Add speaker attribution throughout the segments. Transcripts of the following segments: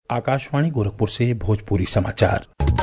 Speaker 1: आकाशवाणी गोरखपुर से भोजपुरी समाचार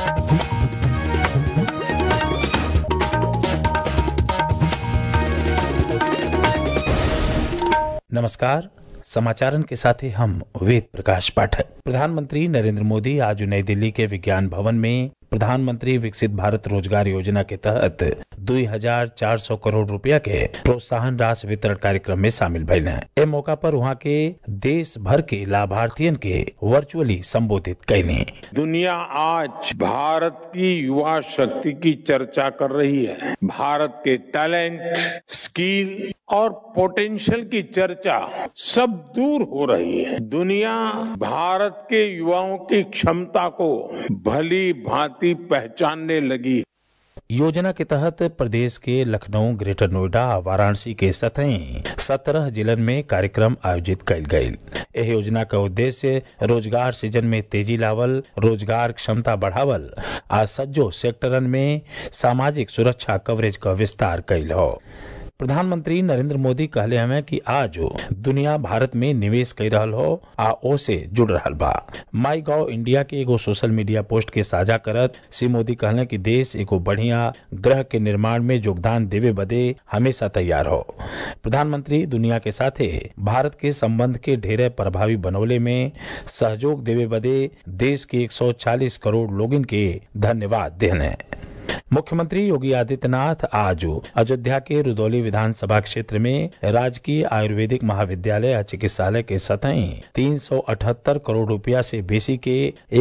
Speaker 1: नमस्कार समाचारन के साथ ही हम वेद प्रकाश पाठक प्रधानमंत्री नरेंद्र मोदी आज नई दिल्ली के विज्ञान भवन में प्रधानमंत्री विकसित भारत रोजगार योजना के तहत दुई हजार चार सौ करोड़ रुपया के प्रोत्साहन राशि वितरण कार्यक्रम में शामिल भइल हैं ए मौका पर वहाँ के देश भर के लाभार्थियन के वर्चुअली संबोधित कैली
Speaker 2: दुनिया आज भारत की युवा शक्ति की चर्चा कर रही है भारत के टैलेंट स्किल और पोटेंशियल की चर्चा सब दूर हो रही है दुनिया भारत के युवाओं की क्षमता को भली भांति पहचानने लगी
Speaker 1: योजना के तहत प्रदेश के लखनऊ ग्रेटर नोएडा वाराणसी के सतही सत्रह जिलन में कार्यक्रम आयोजित कयल गयल एह योजना का उद्देश्य रोजगार सृजन में तेजी लावल रोजगार क्षमता बढ़ावल आ सज्जो सेक्टरन में सामाजिक सुरक्षा कवरेज का विस्तार कैल हो प्रधानमंत्री नरेंद्र मोदी कहले हमें कि आज दुनिया भारत में निवेश कर रहल हो आ ओ से जुड़ रहल बा माई गॉव इंडिया के एगो सोशल मीडिया पोस्ट के साझा करत श्री मोदी कहले कि देश एगो बढ़िया ग्रह के निर्माण में योगदान देवे बदे हमेशा तैयार हो प्रधानमंत्री दुनिया के साथे भारत के संबंध के ढेरे प्रभावी बनौले में सहयोग देवे बदे देश के 140 करोड़ लोगन के धन्यवाद देने मुख्यमंत्री योगी आदित्यनाथ आज अयोध्या के रुदौली विधानसभा क्षेत्र में राजकीय आयुर्वेदिक महाविद्यालय और चिकित्सालय के सतही तीन सौ अठहत्तर करोड़ रुपया से बेसी के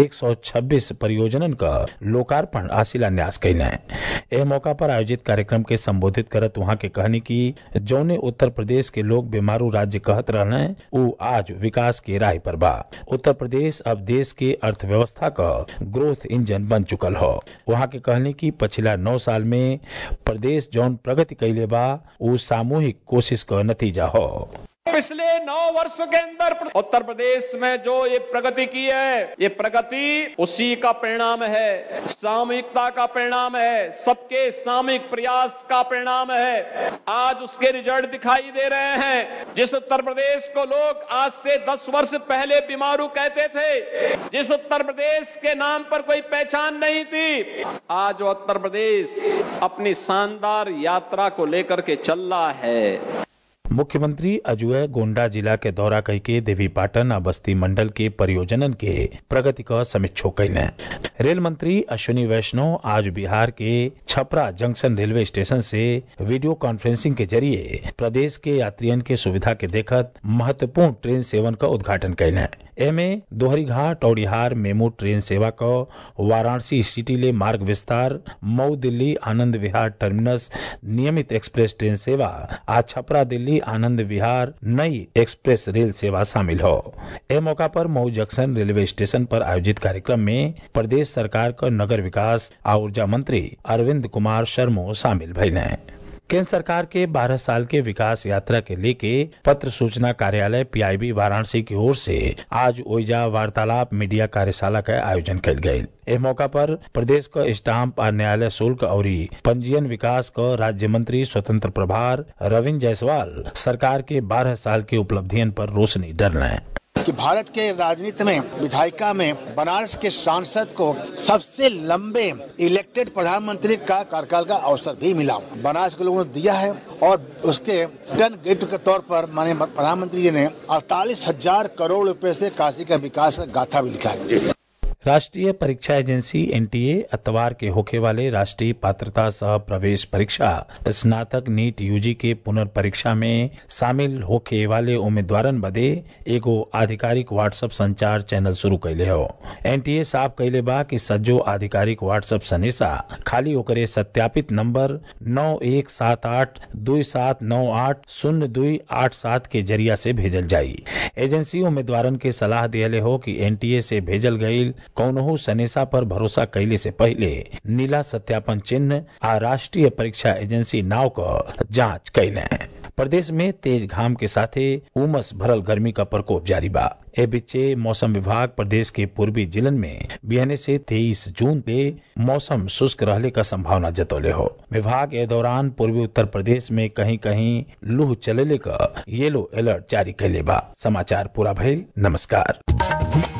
Speaker 1: 126 परियोजनन का लोकार्पण आ शिलान्यास कैले एह मौका पर आयोजित कार्यक्रम के संबोधित करत वहां के कहनी की जौने उत्तर प्रदेश के लोग बीमारू राज्य कहत रहने उ आज विकास के राह पर बा उत्तर प्रदेश अब देश के अर्थव्यवस्था का ग्रोथ इंजन बन चुकल हो वहां के कहनी की पिछला नौ साल में प्रदेश जौन प्रगति कैले बा उ सामूहिक कोशिश का नतीजा हो
Speaker 3: पिछले नौ वर्षों के अंदर उत्तर प्रदेश में जो ये प्रगति की है ये प्रगति उसी का परिणाम है सामूहिकता का परिणाम है सबके सामूहिक प्रयास का परिणाम है आज उसके रिजल्ट दिखाई दे रहे हैं जिस उत्तर प्रदेश को लोग आज से दस वर्ष पहले बीमारू कहते थे जिस उत्तर प्रदेश के नाम पर कोई पहचान नहीं थी आज उत्तर प्रदेश अपनी शानदार यात्रा को लेकर के चल रहा है
Speaker 1: मुख्यमंत्री अजुए गोंडा जिला के दौरा कई के देवी पाटन आ बस्ती मंडल के परियोजनन के प्रगति का समीक्षो कैले रेल मंत्री अश्विनी वैष्णव आज बिहार के छपरा जंक्शन रेलवे स्टेशन से वीडियो कॉन्फ्रेंसिंग के जरिए प्रदेश के यात्रियन के सुविधा के देखत महत्वपूर्ण ट्रेन सेवन का उद्घाटन कैले एमे दोहरी घाट औड़िहार मेमू ट्रेन सेवा का वाराणसी सिटी ले मार्ग विस्तार मऊ दिल्ली आनंद विहार टर्मिनस नियमित एक्सप्रेस ट्रेन सेवा आज छपरा दिल्ली आनंद विहार नई एक्सप्रेस रेल सेवा शामिल हो ए मौका पर मऊ जंक्शन रेलवे स्टेशन पर आयोजित कार्यक्रम में प्रदेश सरकार का नगर विकास और ऊर्जा मंत्री अरविंद कुमार शर्मो शामिल भइले केंद्र सरकार के 12 साल के विकास यात्रा के लेके पत्र सूचना कार्यालय पीआईबी वाराणसी की ओर से आज ओइजा वार्तालाप मीडिया कार्यशाला का आयोजन कल गये इस मौका पर प्रदेश का स्टाम्प और न्यायालय शुल्क और पंजीयन विकास का राज्य मंत्री स्वतंत्र प्रभार रविंद्र जायसवाल सरकार के 12 साल की उपलब्धियन पर रोशनी डरने
Speaker 4: कि भारत के राजनीति में विधायिका में बनारस के सांसद को सबसे लंबे इलेक्टेड प्रधानमंत्री का कार्यकाल का अवसर भी मिला बनारस के लोगों ने दिया है और उसके टन गिफ्ट के तौर पर माने प्रधानमंत्री जी ने अड़तालीस हजार करोड़ रुपए से काशी का विकास का गाथा भी लिखा है
Speaker 1: राष्ट्रीय परीक्षा एजेंसी एनटीए अतवार के होखे वाले राष्ट्रीय पात्रता सह प्रवेश परीक्षा स्नातक नीट यूजी के पुनर्परीक्षा में शामिल होखे वाले उम्मीदवारन बदे एगो आधिकारिक व्हाट्सएप संचार चैनल शुरू कैले हो एनटीए साफ कैले बा कि सज्जो आधिकारिक व्हाट्सएप संदेशा खाली ओकरे सत्यापित नंबर नौ एक सात आठ दो सात नौ आठ शून्य दुई आठ सात के जरिया से भेजल जाई एजेंसी उम्मीदवारन के सलाह दियले हो कि एनटीए से भेजल गई कौनहू सनेसा पर भरोसा कैले से पहले नीला सत्यापन चिन्ह आ राष्ट्रीय परीक्षा एजेंसी नाव का जांच कैले प्रदेश में तेज घाम के साथे उमस भरल गर्मी का प्रकोप जारी बा ए बीचे मौसम विभाग प्रदेश के पूर्वी जिलन में बिहने से 23 जून पे मौसम शुष्क रहने का संभावना जतौले हो विभाग ए दौरान पूर्वी उत्तर प्रदेश में कहीं कहीं लूह चलेले का येलो अलर्ट जारी कैले बा समाचार पूरा भइल नमस्कार